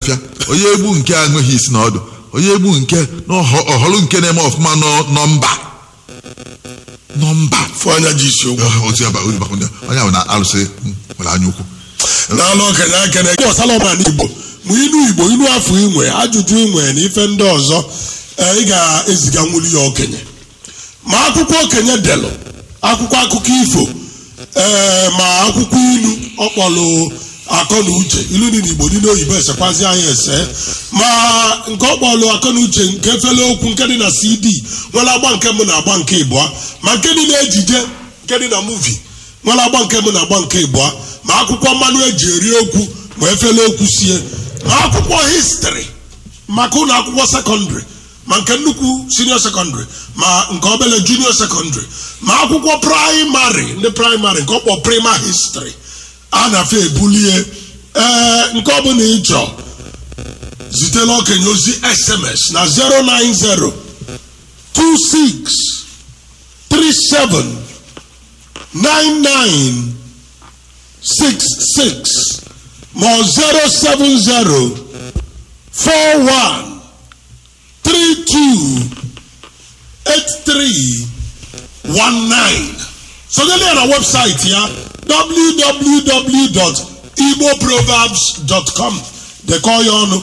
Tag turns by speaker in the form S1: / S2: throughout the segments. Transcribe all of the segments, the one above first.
S1: afịa onye egbu nke a enweghị isi na ọdụ onye egbu nke na ọhọ- ọhọrọ nke na-eme ọfụma nọ- nọmba nọmba
S2: fụ anya ji isi okwu
S1: ozi aba- ozi bakwunye. onye ahụ na alụsị mm, nwere anya ukwu
S2: n'ala okenye akene gbasara ọbara igbo ma ilu igbo ilu afọ inwe ajụjụ inwe na ife ndị ọzọ eh, ị ga-eziga nwuli ya okenye ma akwụkwọ okenye delụ akwụkwọ akụkọ ifo ee ma akwụkwọ ilu ọkpọlụ akọ na uche ilu dị n'igbo dị n'oyibo esekwazi anyị ese ma nke ọkpọlụ akọ na uche nke efele okwu nke dị na cd nwere agba nke mbụ na agba nke ịbụa ma nke dị na ejije nke dị na muvi nwere agba nke mbụ na agba nke ịbụa ma akwụkwọ mmanụ eji eri okwu ma efele okwu sie ma akwụkwọ histrị maka ụlọ akwụkwọ sekọndịrị ma nke nnukwu senior sekọndịrị ma nke obere junior sekọndịrị ma akwụkwọ praịmarị ndị praịmarị nke ọkpọ prima histrị a na-afe ebulie ee nke ọbụla ịchọ zitela okenye ozi sms na 090 26 37 99 66 ma ọ 070 41 32 8319 sonyeli ya na webụsaịtị ya www.igboproverbs.com dekọọ ya ọnụ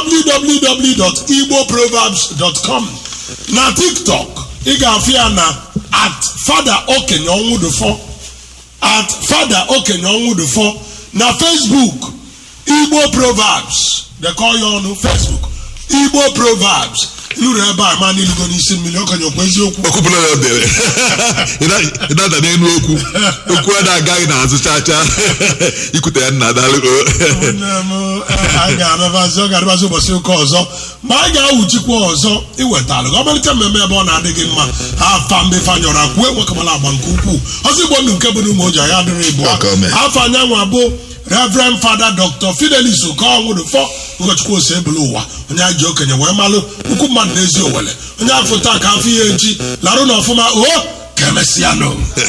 S2: www.igboproverbs.com na tiktok ị ga-afụ ya na at fada okenye ọnwụdụfọ at fada okenye ọnwụdụfọ na facebook igbo proverbs dekọọ ya ọnụ facebook igbo proverbs lụrụ ebe a ma n'ilugo n'isi mmiri okenye okwu eziokwu
S1: okwupụla ya dere ị na-ada n'elu okwu okwu a na-agaghị n'azụ chacha ikwute ya nna dalụ
S2: Nne m, eh, anyị ga-anabazi ọ ga-adịbazi ụbọchị ụka ọzọ ma anyị ga-awụchikwa ọzọ iwetalụ gị ọmalite mmemme ebe ọ na-adịghị mma ha afa mbe fanyọrọ akwụ enwekamala agba nke ukwuu ọzọ igbo ndụ nke bụ n'ụmụ oji anyị adịrị ịbụọ
S1: Ọka ome.
S2: afọ anyanwụ abụ reverend fada dr fidelis okonwụrụfọ ụkọchukwu ose ebulu ụwa onye anyị ji okenye wee malụ ukwu mmadụ n'ezi owele onye afọ taa ka afọ ihe echi larụ na ọfụma o ka emesịa nụ